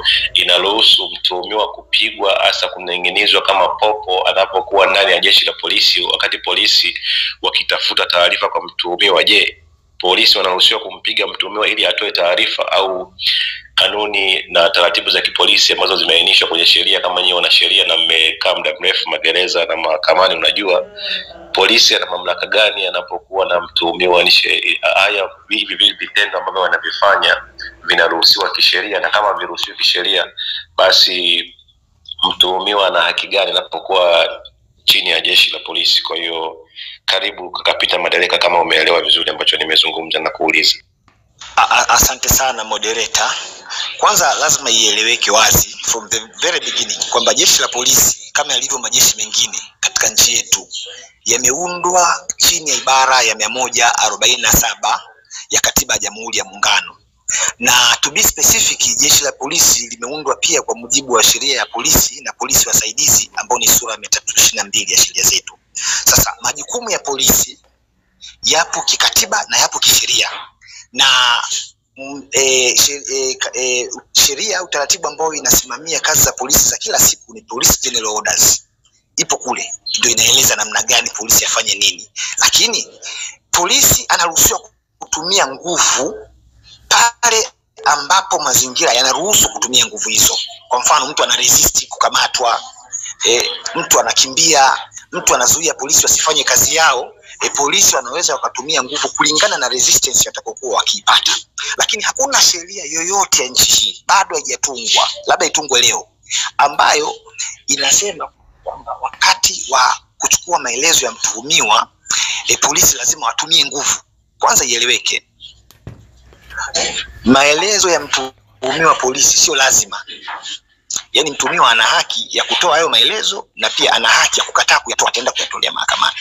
inaruhusu mtuhumiwa kupigwa hasa kuning'inizwa kama popo anapokuwa ndani ya jeshi la polisi wakati polisi wakitafuta taarifa kwa mtuhumiwa je polisi wanaruhusiwa kumpiga mtuhumiwa ili atoe taarifa au kanuni na taratibu za kipolisi ambazo zimeainishwa kwenye sheria kama nyinyi wanasheria na mmekaa muda mrefu magereza na mahakamani unajua polisi ana mamlaka gani anapokuwa na mtuhumiwa ni she- haya hivi vi- vitendo ambavyo wanavifanya vinaruhusiwa kisheria na kama viruhusiwi kisheria basi mtuhumiwa ana haki gani anapokuwa chini ya jeshi la polisi kwa hiyo karibu kaka Peter madereka kama umeelewa vizuri ambacho nimezungumza na kuuliza A- a- Asante sana moderator. Kwanza lazima ieleweke wazi from the very beginning kwamba jeshi la polisi kama yalivyo majeshi mengine katika nchi yetu yameundwa chini ya ibara ya mia moja arobaini na saba ya katiba ya Jamhuri ya Muungano na to be specific, jeshi la polisi limeundwa pia kwa mujibu wa sheria ya polisi na polisi wasaidizi ambao ni sura ya mia tatu ishirini na mbili ya sheria zetu. Sasa majukumu ya polisi yapo kikatiba na yapo kisheria na mm, eh, she- eh, ka- eh, sheria au taratibu ambayo inasimamia kazi za polisi za kila siku ni Police General Orders, ipo kule, ndio inaeleza namna gani polisi afanye nini, lakini polisi anaruhusiwa kutumia nguvu pale ambapo mazingira yanaruhusu kutumia nguvu hizo. Kwa mfano, mtu ana resist kukamatwa, e, mtu anakimbia, mtu anazuia polisi wasifanye kazi yao. E, polisi wanaweza wakatumia nguvu kulingana na resistance watakaokuwa wakiipata, lakini hakuna sheria yoyote ya nchi hii bado haijatungwa, labda itungwe leo, ambayo inasema kwamba wakati wa kuchukua maelezo ya mtuhumiwa e, polisi lazima watumie nguvu. Kwanza ieleweke, maelezo ya mtuhumiwa polisi sio lazima. Yaani mtuhumiwa ana haki ya kutoa hayo maelezo na pia ana haki ya kukataa kuyatoa, ataenda kuyatolea mahakamani.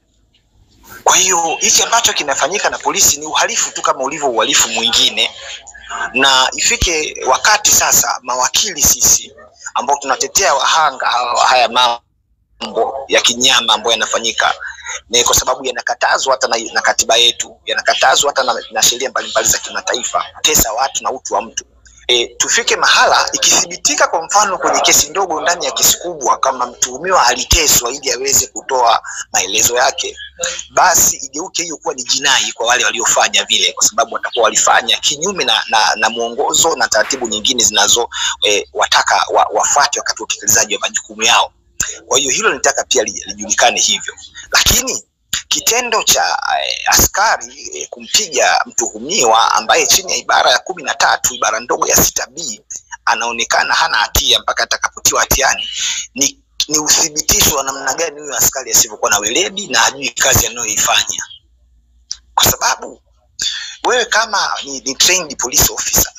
Kwa hiyo hichi ambacho kinafanyika na polisi ni uhalifu tu kama ulivyo uhalifu mwingine, na ifike wakati sasa mawakili sisi ambao tunatetea wahanga hawa wa haya mambo ya kinyama ambayo yanafanyika ni kwa sababu yanakatazwa hata na, na katiba yetu, yanakatazwa hata na, na sheria mbalimbali za kimataifa, kutesa watu na utu wa mtu. E, tufike mahala ikithibitika kwa mfano kwenye kesi ndogo ndani ya kesi kubwa kama mtuhumiwa aliteswa ili aweze kutoa maelezo yake, basi igeuke hiyo kuwa ni jinai kwa wale waliofanya vile, kwa sababu watakuwa walifanya kinyume na, na, na mwongozo na taratibu nyingine zinazo e, wataka wa, wafuate wakati wa utekelezaji wa majukumu yao. Kwa hiyo hilo nitaka pia li- lijulikane hivyo, lakini kitendo cha eh, askari eh, kumpiga mtuhumiwa ambaye chini ya ibara ya kumi na tatu ibara ndogo ya sita b anaonekana hana hatia mpaka atakapotiwa hatiani ni, ni uthibitisho wa namna gani huyo askari asivyokuwa na weledi na hajui kazi anayoifanya, kwa sababu wewe kama ni, ni trained police officer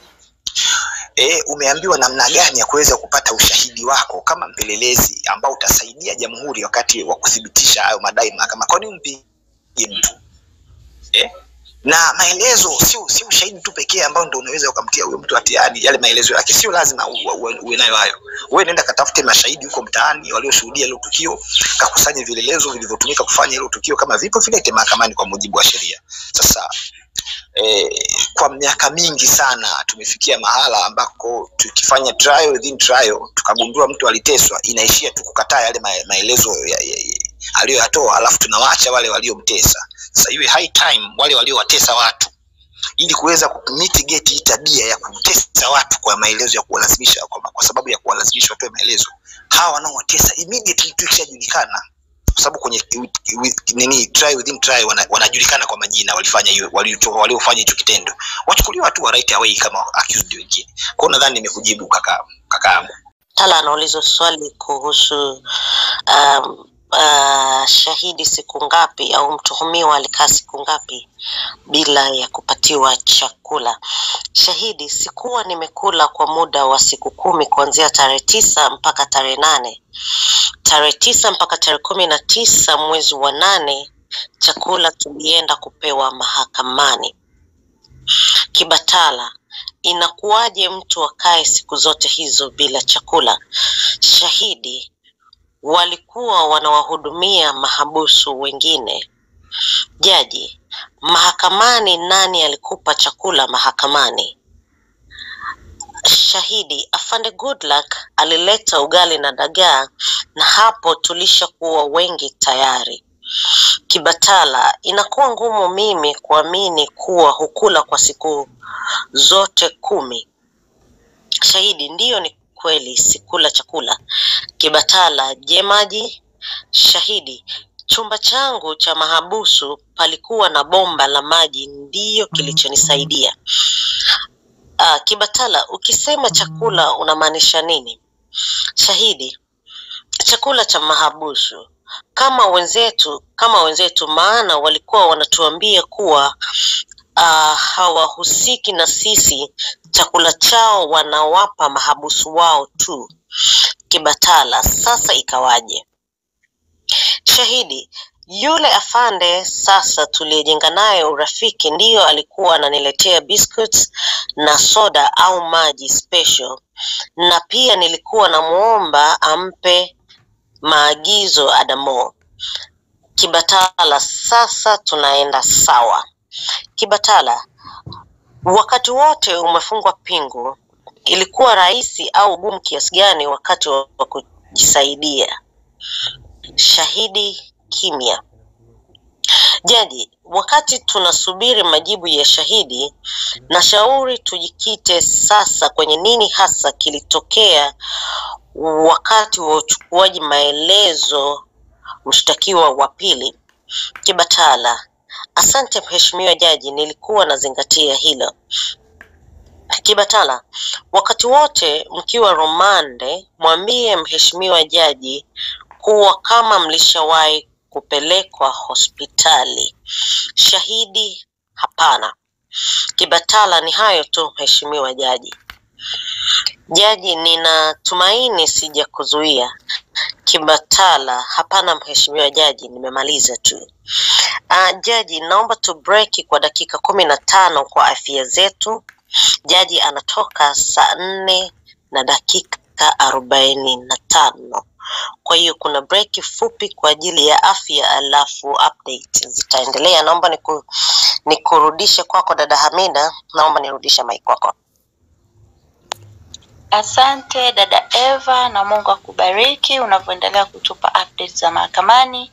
e, umeambiwa namna gani ya kuweza kupata ushahidi wako kama mpelelezi ambao utasaidia jamhuri wakati wa kuthibitisha hayo madai mahakama. Kwa nini mpige mtu eh? na maelezo sio sio ushahidi tu pekee ambao ndio unaweza ukamtia huyo mtu hatiani. Yale maelezo yake sio lazima u- u- uwe uwe nayo hayo. Wewe nenda katafute mashahidi huko mtaani walioshuhudia hilo tukio, kakusanye vielelezo vilivyotumika kufanya hilo tukio, kama vipo vilete mahakamani kwa mujibu wa sheria. Sasa eh, kwa miaka mingi sana tumefikia mahala ambako tukifanya trial within trial tukagundua mtu aliteswa, inaishia tu kukataa yale mae- maelezo ya, ya, ya, aliyoyatoa, alafu tunawaacha wale waliomtesa. Sasa iwe high time wale waliowatesa watu ili kuweza kumitigate hii tabia ya kutesa watu kwa maelezo ya kuwalazimisha kwa, kwa sababu ya kuwalazimisha watoe maelezo, hawa wanaowatesa immediately tu ikishajulikana kwa sababu kwenye wi- wi- nini try within try wana, wanajulikana kwa majina walifanya hiyo waliotoa waliofanya hicho kitendo wachukuliwa tu wa right away kama accused wengine. Kwa hiyo nadhani nimekujibu kaka kakaangu. Tala anauliza swali kuhusu um, uh, shahidi siku ngapi au mtuhumiwa alikaa siku ngapi bila ya kupatiwa chakula. Shahidi, sikuwa nimekula kwa muda wa siku kumi kuanzia tarehe tisa mpaka tarehe nane tarehe tisa mpaka tarehe kumi na tisa mwezi wa nane chakula tulienda kupewa mahakamani. Kibatala, inakuwaje mtu akae siku zote hizo bila chakula? Shahidi, walikuwa wanawahudumia mahabusu wengine. Jaji, mahakamani nani alikupa chakula mahakamani? Shahidi afande Goodluck alileta ugali na dagaa, na hapo tulishakuwa wengi tayari. Kibatala, inakuwa ngumu mimi kuamini kuwa hukula kwa siku zote kumi. Shahidi, ndiyo ni kweli sikula chakula. Kibatala, je maji? Shahidi, chumba changu cha mahabusu palikuwa na bomba la maji, ndiyo kilichonisaidia. Ah, Kibatala, ukisema chakula unamaanisha nini? Shahidi, chakula cha mahabusu kama wenzetu kama wenzetu, maana walikuwa wanatuambia kuwa uh, hawahusiki na sisi, chakula chao wanawapa mahabusu wao tu. Kibatala, sasa ikawaje? Shahidi, yule afande sasa tuliyejenga naye urafiki ndiyo alikuwa ananiletea biscuits na soda au maji special, na pia nilikuwa namuomba ampe maagizo Adamo. Kibatala, sasa tunaenda sawa. Kibatala, wakati wote umefungwa pingu, ilikuwa rahisi au gumu kiasi gani wakati wa wa kujisaidia? Shahidi kimya. Jaji, wakati tunasubiri majibu ya shahidi, nashauri tujikite sasa kwenye nini hasa kilitokea wakati wa uchukuaji maelezo mshtakiwa wa pili. Kibatala, asante mheshimiwa jaji, nilikuwa nazingatia hilo. Kibatala, wakati wote mkiwa rumande, mwambie mheshimiwa jaji kuwa kama mlishawahi kupelekwa hospitali. Shahidi, hapana. Kibatala, ni hayo tu mheshimiwa jaji. Jaji, ninatumaini sijakuzuia. Kibatala, hapana mheshimiwa jaji, nimemaliza tu. Uh, jaji, naomba tu breki kwa dakika kumi na tano kwa afya zetu. Jaji anatoka saa nne na dakika arobaini na tano. Kwa hiyo kuna breki fupi kwa ajili ya afya, alafu update zitaendelea. Naomba niku, nikurudishe kwako dada Hamida, naomba nirudishe mic kwako. Asante dada Eva na Mungu akubariki unavyoendelea kutupa updates za mahakamani.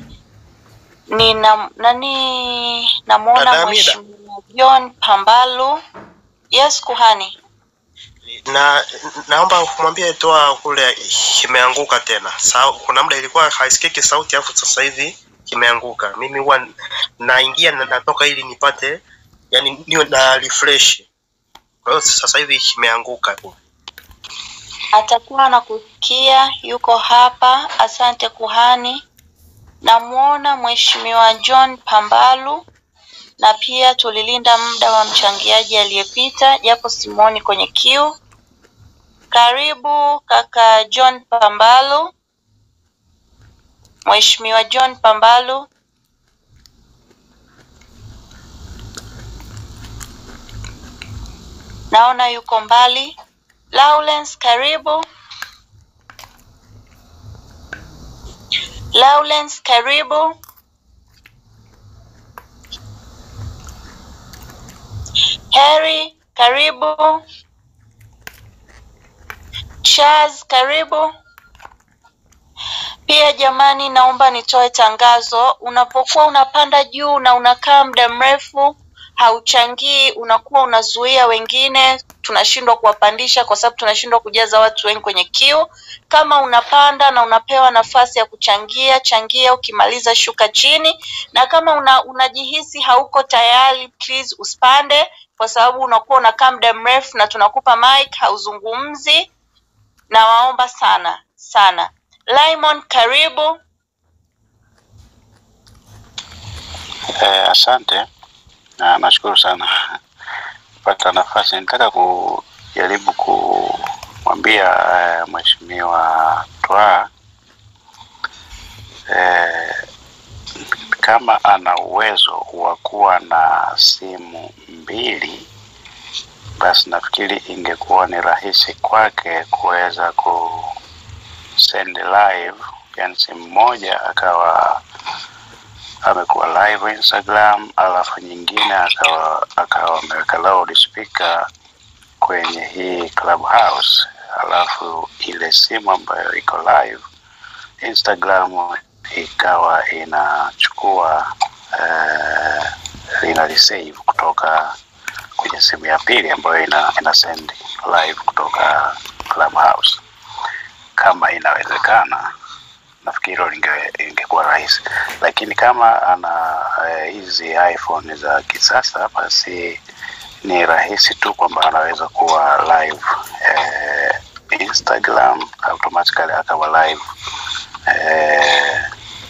Nina nani namuona Dada Hamida. mheshimiwa John Pambalu. Yes kuhani. na naomba kumwambia toa kule kimeanguka tena. Sa, kuna muda ilikuwa haisikiki sauti alafu sasa hivi kimeanguka. Mimi huwa naingia na natoka ili nipate yani niwe na refresh. Kwa hiyo sasa hivi kimeanguka. Atakuwa anakusikia yuko hapa. Asante kuhani. Namuona mheshimiwa John Pambalu na pia tulilinda muda wa mchangiaji aliyepita japo simuoni kwenye queue. Karibu kaka John Pambalu. Mheshimiwa John Pambalu. Naona yuko mbali. Lawrence karibu. Lawrence karibu. Harry karibu. Charles karibu. Pia jamani, naomba nitoe tangazo. Unapokuwa unapanda juu na unakaa muda mrefu hauchangii, unakuwa unazuia wengine, tunashindwa kuwapandisha kwa sababu tunashindwa kujaza watu wengi kwenye queue. Kama unapanda na unapewa nafasi ya kuchangia, changia. Ukimaliza shuka chini, na kama una, unajihisi hauko tayari, please usipande, kwa sababu unakuwa unakaa muda mrefu na tunakupa mic, hauzungumzi. Nawaomba sana sana. Limon, karibu. Eh, asante na nashukuru sana kupata nafasi. Nitaka kujaribu kumwambia eh, mheshimiwa Twaa eh, kama ana uwezo wa kuwa na simu mbili, basi nafikiri ingekuwa ni rahisi kwake kuweza ku send live, yani simu moja akawa amekuwa live Instagram, alafu nyingine akawa akawa ameweka loud speaker kwenye hii Clubhouse, alafu ile simu ambayo iko live Instagram ikawa inachukua uh, ina receive kutoka kwenye simu ya pili ambayo ina, ina send live kutoka Clubhouse. Kama inawezekana, nafikiri hilo linge- ingekuwa rahisi, lakini kama ana eh, hizi iPhone za kisasa, basi ni rahisi tu kwamba anaweza kuwa live eh, Instagram automatically akawa live eh,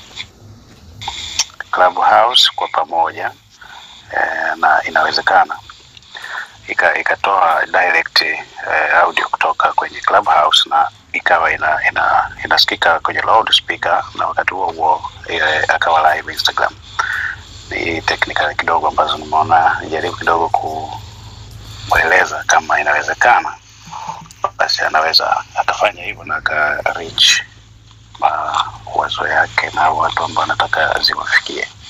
Clubhouse kwa pamoja eh, na inawezekana ika, ikatoa direct eh, audio kutoka kwenye Clubhouse na ikawa ina, ina, inasikika kwenye loudspeaker na wakati huo huo eh, akawa live Instagram. Ni technical kidogo ambazo nimeona nijaribu kidogo ku, kueleza kama inawezekana, basi anaweza atafanya hivyo na aka reach mawazo yake na watu ambao anataka ziwafikie.